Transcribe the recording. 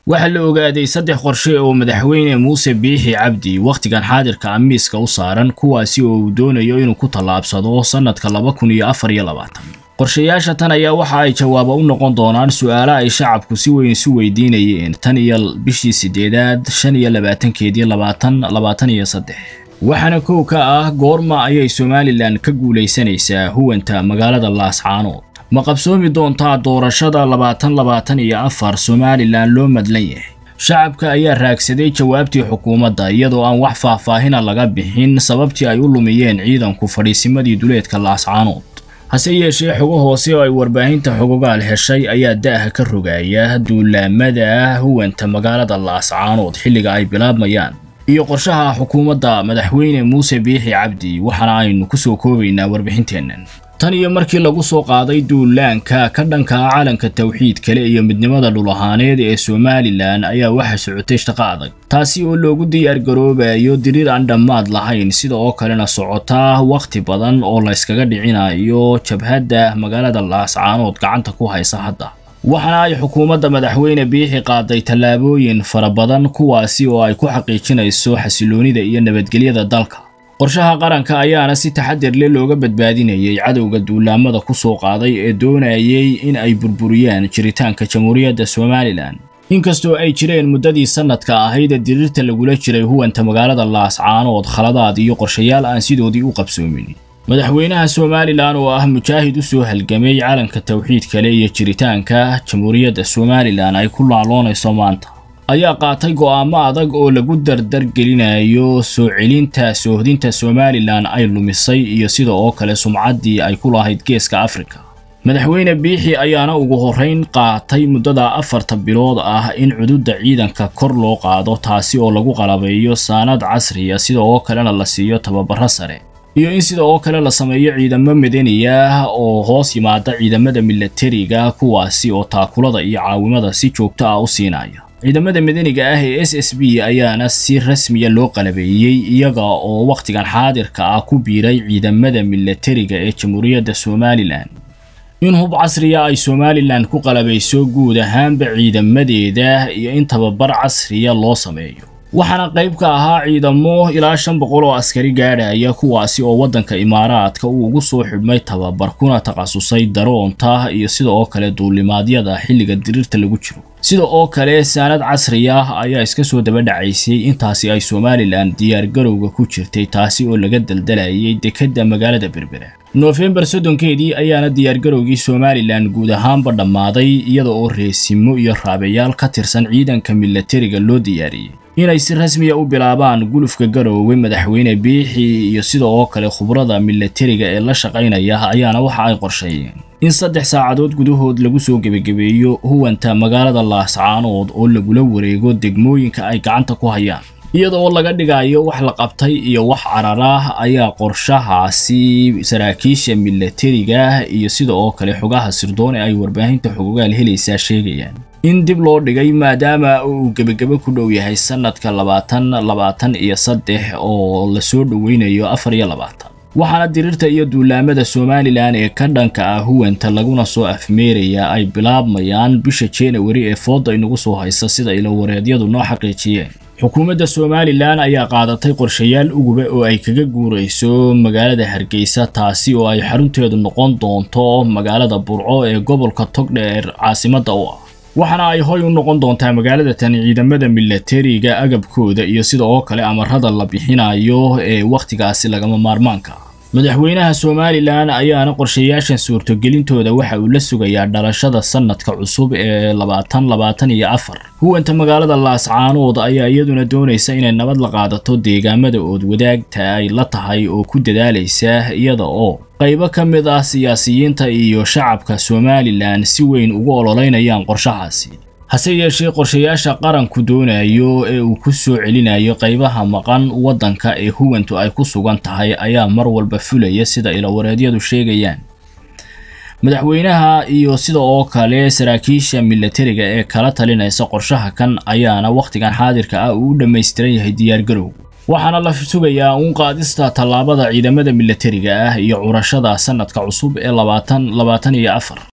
waxaa la ogaaday saddex qorshe oo madaxweyne muuse biixi cabdi wakhtigan xaadirka amiiska u saaran kuwaasi oo uu doonayo inuu ku tallaabsado sannadka laba kun iyo afar iyo labaatan qorshayaasha tan ayaa waxa ay jawaabo u noqon doonaan su'aalo ay shacabku si weyn isu weydiinayeen tan iyo bishii siddeedaad shan iyo labaatankeedii labaatan labaatan iyo saddex waxaana kow ka ah goorma ayay somalilan ka guulaysanaysaa huwanta magaalada laascaanood ma qabsoomi doontaa doorashada labaatan labaatan iyo afar somalilan loo madlan yahay shacabka ayaa raagsaday jawaabtii xukuumadda iyadoo aan wax faahfaahina laga bixin sababtii ay u lumiyeen ciidanku fadhiisimadii duleedka laascaanood hase yeeshee xogo hoose oo ay warbaahinta xogogaal heshay ayaa da'ha ka rogaya duulaamada huwanta magaalada laascaanood xilliga ay bilaabmayaan iyo qorshaha xukuumadda madaxweyne muuse biixi cabdi waxaana aynu ku soo koobaynaa warbixinteennan tan iyo markii lagu soo qaaday duulaanka ka dhanka ah calanka tawxiid kale iyo midnimada dhul ahaaneed ee somalilan ayaa waxa socotay shaqo adag taasi oo loogu diyaargaroobayo diriir aan dhammaad lahayn sida oo kalena socota wakhti badan oo la yskaga dhicinayo jabhadda magaalada laascaanood gacanta ku haysa hadda waxaana ay xukuumadda madaxweyne biixi qaaday tallaabooyin fara badan kuwaasi oo ay ku xaqiijinayso xasiloonida iyo nabadgelyada dalka qorshaha qaranka ayaana si taxadir leh looga badbaadinayay cadowga duulaamada ku soo qaaday ee doonayay in ay burburiyaan jiritaanka jamhuuriyadda somalilan inkastoo ay jireen muddadii sannadka ahayd ee diriirta lagula jiray huwanta magaalada laascaanood khaladaad iyo qorshayaal aan sidoodii u qabsoomin madaxweynaha somalilan oo ah mujaahid u soo halgamay calanka tawxiid kale iyo jiritaanka jamhuuriyadda somalilan ay ku laaloonayso maanta ayaa qaatay go'aamo adag oo lagu dardargelinayo soo celinta soohdinta somalilan ay lumisay iyo sida oo kale sumcaddii ay ku lahayd geeska afrika madaxweyne biixi ayaana ugu horrayn qaatay muddada afarta bilood ah in cududda ciidanka kor loo qaado taasi oo lagu qalabeeyo saanad casriya sida oo kalena la siiyo tababaro sare iyo in sida oo kale la sameeyo ciidamo madaniya oo hoos yimaada ciidamada milatariga kuwaasi oo taakulada iyo caawimada si joogto ah u siinaya ciidamada madaniga ah ee s s b ayaana si rasmiya loo qalabeeyey iyaga oo wakhtigan xaadirka ah ku biiray ciidamada milatariga ee jamhuuriyadda somalilan in hub casriya ay somalilan ku qalabayso guud ahaanba ciidamadeeda iyo in tababar casriya loo sameeyo waxaana qayb ka ahaa ciidamo ilaa shan boqol oo askari gaadhaya kuwaasi oo waddanka imaaraadka uu ugu soo xidhmay tababar kuna takhasusay daroonta iyo sida oo kale duulimaadyada xilliga diriirta lagu jiro sida oo kale saanad casri ah ayaa iska soo daba dhacaysay intaasi ay somalilan diyaargarowga ku jirtay taasi oo laga daldalayay dekedda magaalada berbera noofembar soddonkeedii ayaana diyaargarowgii somalilan guud ahaanba dhammaaday iyada oo reesimo iyo raabayaal ka tirsan ciidanka milatariga loo diyaariyey inay si rasmiya u bilaabaan gulufka garoowe madaxweyne biixi iyo sida oo kale khubrada milatariga ee la shaqaynaya ayaana waxa ay qorsheeyeen in saddex saacadood gudahood lagu soo gebagabeeyo huwanta magaalada laascaanood oo lagula wareego degmooyinka ay gacanta ku hayaan iyada oo laga dhigayo wax la qabtay iyo wax cararah ayaa qorshahaasi saraakiisha milatariga iyo sida oo kale xogaha sirdoon ee ay warbaahinta xogogaal helaysaa sheegayaan in dib loo dhigay maadaama uu gebagabo ku dhow yahay sannadka labaatan labaatan iyo saddex oo lasoo dhoweynayo afar iyo labaatan waxaana diriirta iyo duulaamada somalilan ee ka dhanka ah huwanta laguna soo afmeeraya ay bilaabmayaan bisha januari ee fooda inagu soo haysa sida ilowareedyadu noo xaqiijiyeen xukuumadda somalilan ayaa qaadatay qorshayaal uguba oo ay kaga guurayso magaalada hargeysa taasi oo ay xarunteedu noqon doonto magaalada burco ee gobolka togdheer caasimadda u ah waxaana ay hoy u noqon doontaa magaalada tan ciidamada milatariga agabkooda iyo sida oo kale amarada la bixinayo ee wakhtigaasi lagama maarmaanka madaxweynaha somalilan ayaana qorshayaashan suurtogelintooda waxa uu la sugayaa dhalashada sannadka cusub ee labaatan labaatan iyo afar huwanta magaalada laascaanood ayaa iyaduna doonaysa inay nabad la qaadato deegaamada ood wadaagta ay la tahay oo ku dadaalaysa iyada oo qaybo ka mid ah siyaasiyiinta iyo shacabka somalilan si weyn ugu ololeynayaan qorshahaasi hase yeeshee qorshayaasha qaranku doonayo ee uu ku soo celinayo qaybaha maqan waddanka ee huwantu ay ku sugan tahay ayaa mar walba fulaya sida ilowareedyadu sheegayaan madaxweynaha iyo sida oo kale saraakiisha milatariga ee kala talinaysa qorshaha kan ayaana wakhtigan xaadirka ah uu u dhammaystiran yahay diyaargarow waxaana la sugayaa uun qaadista tallaabada ciidamada milatariga ah iyo curashada sannadka cusub ee labaatan labaatan iyo afar